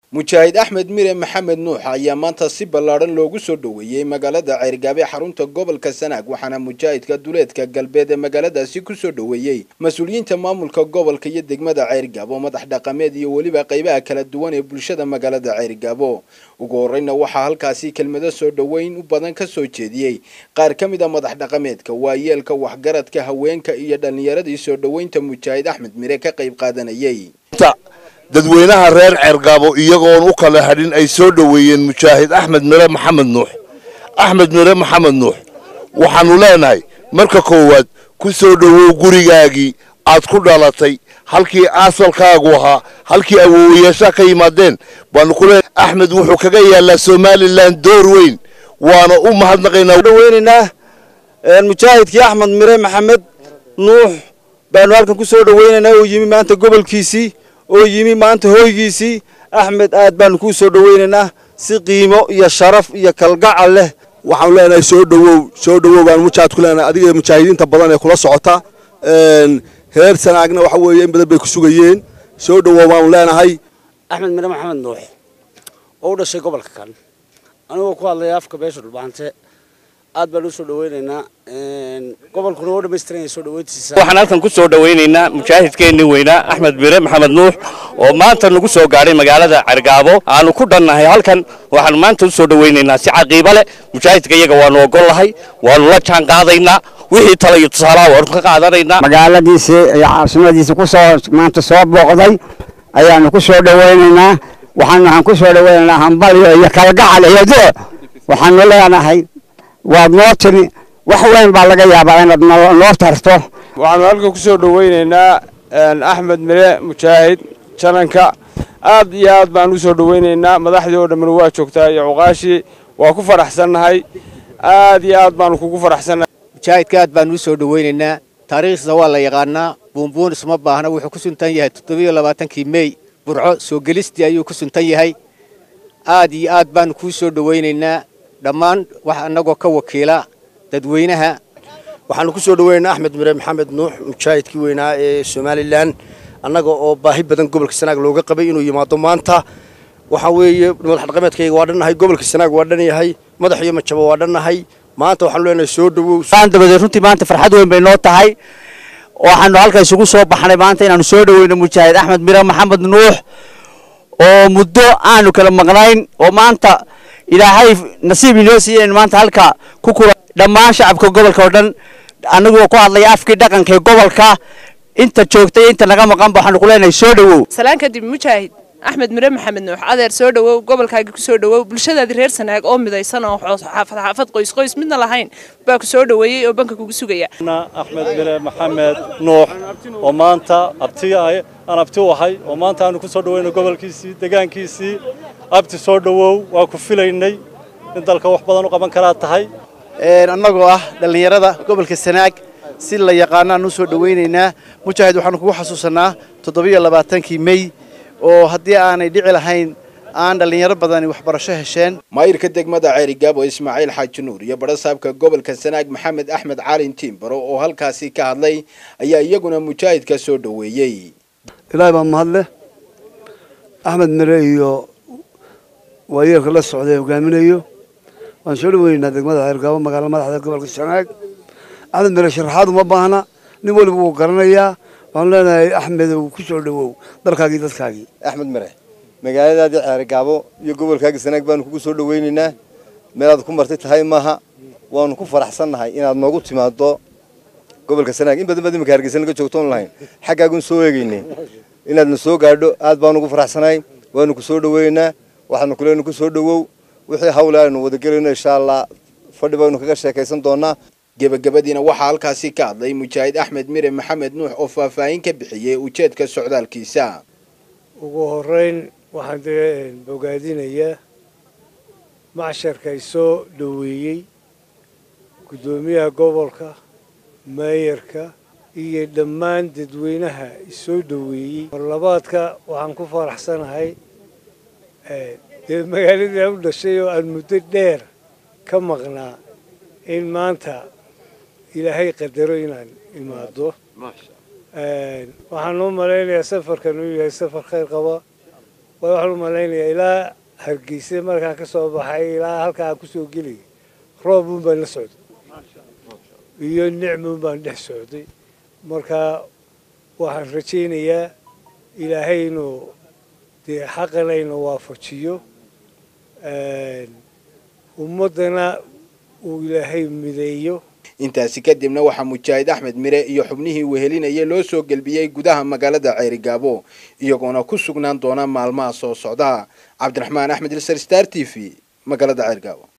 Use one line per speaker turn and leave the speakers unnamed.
mujaahid axmed mire maxamed nuux ayaa maanta si ballaadhan loogu soo dhoweeyey magaalada ceyrgaabe xarunta gobolka sanaag waxaana mujaahidka duleedka galbeed ee magaaladaasi kusoo dhoweeyey mas-uuliyiinta maamulka gobolka iyo degmada ceyrgaabo madax dhaqameed iyo weliba qaybaha kala duwan ee bulshada magaalada ceyrgaabo ugu horeyna waxaa halkaasi kelmado soo dhoweyn u badan ka soo jeediyey qaar ka mid a madax dhaqameedka waayeelka waxgaradka haweenka iyo dhallinyaradii soo dhoweynta mujaahid axmed mire ka qayb qaadanayey
dadweynaha reer ceergaabo iyagoon u kala hadhin ay soo dhoweeyeen mujaahid axmed mire maxamed nuux axmed mire maxamed nuux waxaannu leenahay marka koowaad ku soo dhowow gurigaagii aad ku dhalatay halkii aasalkaagu ahaa halkii awoowayaashaa ka yimaadeen baanu ku leenahay axmed wuxuu kaga yaallaa somalilan door weyn waana u mahadnaqaynaa
dhaweynaynaa mujaahidkii axmed mire maxamed nuux baanu halkan ku soo dhoweynaynaa oo yimi maanta gobolkiisii oo yimi maanta hoygiisii axmed aad baanu kuu soo dhoweynaynaa si qiimo iyo sharaf iyo kalgacal leh
waxaanu leenahay soo dhowow soo dhowow baanu mujaahid ku leenahay adiga mujaahidiinta badan ee kula socota reer sanaagna waxa weeye in badan bay ku sugayeen soo dhowow baanu leenahay
axmed mire maxamed nuux oo u dhashay gobolka kan anigoo ku hadlaya afka beesha dhulbaante aad baan u soo dhaweynaynaa gobolkuna oo dhammaystiran soo dhaweyntiisa
waxaan halkan ku soo dhaweynaynaa mujaahidkeennii weynaa axmed mire maxamed nuux oo maanta nagu soo gaadhay magaalada cergaabo aanu ku dhannahay halkan waxaan maanta u soo dhaweynaynaa si caqiibo leh mujaahidka iyaga waanu ogollahay waanu la jaan qaadaynaa wixii tala iyo tusaalaha waanu ka qaadanaynaa
magaaladiisii iyo caasimadiisii ku soo maanta soo booqday ayaanu ku soo dhaweynaynaa waxaan waxaan ku soo dhaweynaynaa hambalyo iyo kalgacal iyo do waxaanu leenahay waad noo timi wax weyn baa laga yaabaa inaad noo tarto
waxaanu halkan ku soo dhoweynaynaa axmed mire mujaahid jananka aad iyo aad baan u soo dhoweynaynaa madaxdii oo dhammina waa joogtaa iyo cuqaashii waa ku faraxsannahay aad iyo aad baanu kugu faraxsannahay
mujaahidka aad baanu u soo dhoweynaynaa taariikhdiisa waa la yaqaanaa buunbuun isma baahna wuxuu ku suntan yahay toddobiyo labaatankii mey burco soo gelistii ayuu ku suntan yahay aad iyo aad baanu kuu soo dhoweynaynaa dhammaan wax annagoo ka wakiila dadweynaha
waxaanu ku soo dhaweynaynaa axmed mire maxamed nuux mujaahidkii weynaa ee somalilan annaga oo baahi badan gobolka sanaag looga qabay inuu yimaado maanta waxaa weeye madax dhaqameedkayga waa dhannahay gobolka sanaag waa dhan yahay madax iyo majabo waa dhannahay maanta waxaanu leenahay soo dhowow
dabadeed runtii maanta farxad weyn bay noo tahay waxaanu halka isugu soo baxnay maanta inaanu soo dhaweyno mujaahid axmed mire maxamed nuux oo muddo aanu kala maqnayn oo maanta ilaahay nasiib inoo siiyey in maanta halka ku kula dhammaan shacabka gobolka oo dhan anagoo ku hadlaya afkii dhaqanka ee gobolka inta joogtay inta naga maqanba waxaanu ku leenahay soo dhowow
salaan kadib mujaahid axmed mire maxamed nuux adeer soo dhowow gobolkaagii ku soo dhowow bulshadaadii reer sanaag oo midaysan oo xaafad xaafad qoys qoys midna lahayn baa ku soo dhoweeyey oo banka kugu sugaya
axmed mire maxamed nuux oo maanta abti aan abti u ahay oo maanta aanu ku soo dhoweyno gobolkiisii degaankiisii abti soo dhowow waa ku filaynay in dalka wax badan u qaban karaa tahay
annagoo ah dhallinyarada gobolka sanaag si la yaqaanaan u soo dhoweynaynaa mujaahid waxaanu kugu xasuusanaa toddobiyo labaatankii mey oo haddii aanay dhici lahayn aan dhallinyaro badani waxbarasho hesheen
maayirka degmada ceerigaabo ismaaciil xaaji nuur iyo badhasaabka gobolka sanaag maxamed axmed caalin tiimbaro oo halkaasi ka hadlay ayaa iyaguna mujaahidka soo dhoweeyey
ilaahay baa mahadleh axmed mire iyo waayeelka la socday hogaaminayo waan soo dhaweynaynaa degmada ceergaabo magaala madaxda gobolka sanaag axmed mire sharaxaad uma baahna nin weliba wuu garanayaa waxaanu leenahay axmed ku soo dhowow dalkaagii dadkaagii
axmed mire magaaladaadii ceergaabo iyo gobolkaagii sanaag baanu kugu soo dhaweynaynaa meelaad ku martay tahay maaha waanu ku faraxsannahay inaad noogu timaado gobolka sanaag in badan baad imika hargeysa naga joogtoon lahayn xaggaagun soo eegaynay inaadna soo gaadho aad baanu ugu faraxsanahay waanu ku soo dhoweynaa waxaanu kuleenu ku soo dhowow wixii hawle aynu wadagelayno insha allah fadhi baynu kaga sheekaysan doonaa
gebagabadiina waxaa halkaasi ka hadlay mujaahid axmed mire maxamed nuux oo faahfaahin ka bixiyey ujeedka socdaalkiisa
ugu horeyn waxaan dee bogaadinayaa macsharka isoo dhoweeyey guddoomiyaha gobolka meeyarka iyo dhammaan dadweynaha isoo dhoweeyey marlabaadka waxaan ku faraxsanahay dee magaaladii aan u dhashay oo aan muddo dheer ka maqnaa in maanta ilaahay qadaro inaan imaado waxaan u malaynayaa safarkan uu yahay safar khayr qaba waayo waxaan u malaynayaa ilaa hargeysa markaan ka soo baxay ilaa halkaa aan kusoo gelayay roob uun baan la socday iyo nicmuun baan dhex socday marka waxaan rajaynayaa ilaahay inuu dee xaqana inu waafajiyo ummaddana uu ilaahay mideeyo
intaasi kadibna waxaa mujaahid axmed mire iyo xubnihii wehelinaya loo soo gelbiyey gudaha magaalada ceerigaabo iyagoona ku sugnaan doona maalmaha soo socda cabdiraxmaan axmed ilsar star t v magaalada ceergaabo